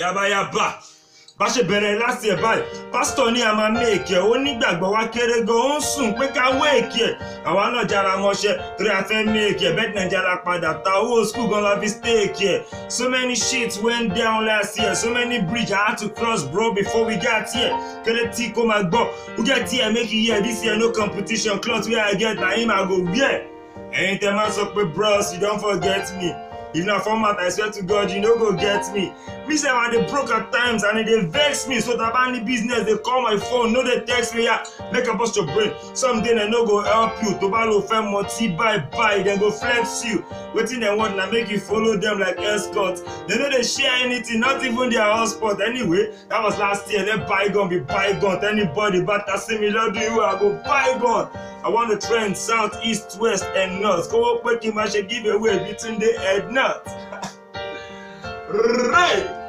yabayaba bá ṣe bẹ̀rẹ̀ láti ẹ̀ báyìí pásítọ̀ ní a máa méèkì ẹ̀ ó nígbàgbọ́ wá kéré gan ó ń sùn pé ká wéèkì ẹ̀ àwa náà jára mọ́ṣẹ́ torí a fẹ́ méèkì ẹ̀ bẹ́ẹ̀ nàìjíríà padà ta owó skul gan la fi stéèkì ẹ̀ so many shit went down last year so many bridge I had to cross bro before we got here kéré tí kò máa gbọ́ who get here make you hear this year no competition cloth wey I get na him I go wear ẹ̀yin tẹ́ máa sọ pé bros you don forget me if na format i swear to god you no go get me me sef i dey broke at times and e dey vex me so taba any business dey call my phone no dey text me ya make i burst your brain someday dem no go help you tó bá lo fẹ́ mọtí buy buy dem go flex you wetin dem want na make you follow dem like escort dem no dey share anything not even their hotspot anyway that was last year let bygone be bygone tell anybody bata sí mi lọ́dún ìwé i go bygone i wan to trend south east west and north kówó pé kí n máa ṣe give away bí túnde head nut. Right.